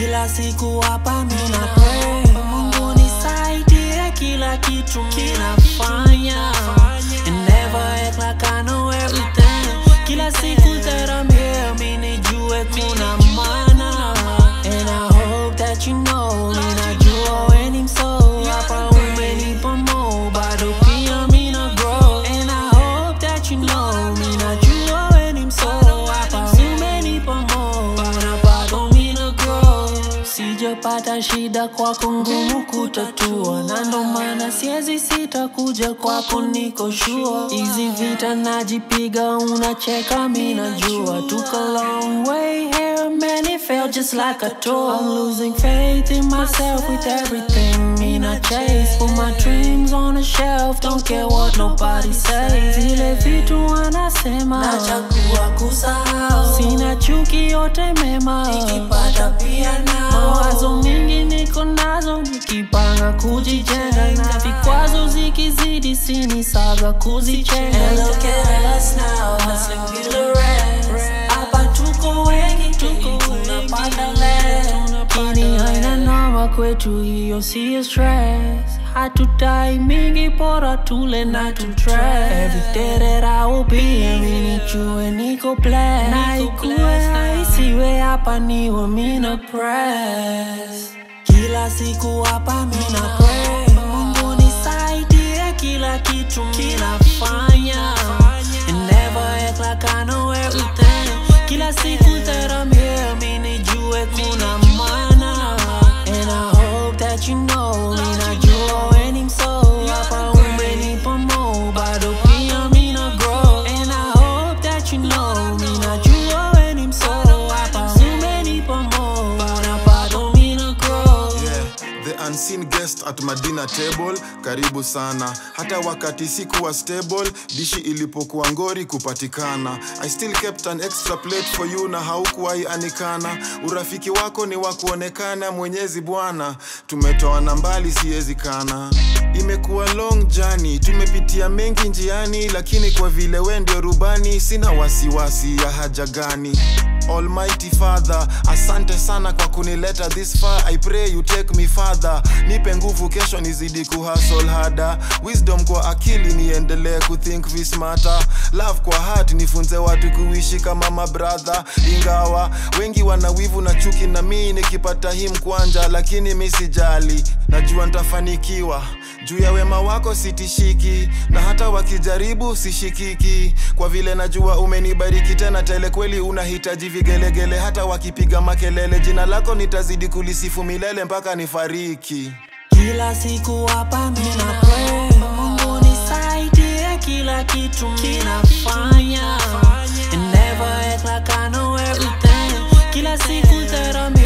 Kila siku hapa mina pray Mungu nisaidie kila kitu minafanya And never act like I know everything Kila siku that I'm here minijue kuna maana And I hope that you know Minajua we ni mso Hapa umenipa mo Bado pia mina grow And I hope that you know Minajua we ni mso Hapa umenipa mo Na bado mina grow Sijapata shida kwako ngumu kutatua Na ndo maana siezi sita kuja kwako niko sure Hizi vita najipiga unacheka minajua Took a long way here man it felt just like a tour I'm losing faith in myself with everything Mina chase Put my dreams on a shelf Don't care what nobody says Zile vitu wanasema Nachagua kusahau Sina chuki yote mema Nikipata pia nao Mawazo mingi niko nazo Nikipanga kujijenga Na vikwazo zikizidi sini saga kuzichenga And look at us now Hustling bila rest Hapa tuko wengi tuko tunapanda less Lakini haina noma kwetu hiyo siyo stress Hatudai mingi bora tule na tutress Every day that I will be here mi nijue niko blessed Na ikuwe isiwe hapa niwe mina press Kila siku hapa mina pray Mungu nisaidie kila kitu minafanya And never act like I know everything Kila siku that I'm here minijue kuna maana And I hope that you know Minajua we ni mso Hapa umenipa mo Bado pia mina grow And I hope that you know Minajua we ni mso Hapa umenipa mo Na bado mina grow Yeah, the unseen guest at my dinner table karibu sana hata wakati sikuwa stable dishi ilipokuwa ngori kupatikana i still kept an extra plate for you na haukuwahi anikana urafiki wako ni wa kuonekana mwenyezi bwana tumetoana mbali siwezi kana imekuwa long journey tumepitia mengi njiani lakini kwa vile we ndio rubani sina wasiwasi ya haja gani Almighty Father, asante sana kwa kunileta this far. I pray you take me further. Nipe nguvu kesho nizidi kuhustle harder. Wisdom kwa akili niendelee kuthink vismarter. Love kwa heart nifunze watu kuishi kama mabrother. Ingawa wengi wana wivu na chuki na mimi nikipata hii mkwanja, lakini mi sijali, najua nitafanikiwa juu ya wema wako sitishiki, na hata wakijaribu sishikiki, kwa vile najua umenibariki tena tele. Kweli unahitaji vigelegele, hata wakipiga makelele, jina lako nitazidi kulisifu milele mpaka nifariki. Kila siku hapa mina pray Mungu nisaidie kila kitu minafanya And never act like I know everything Kila siku that I'm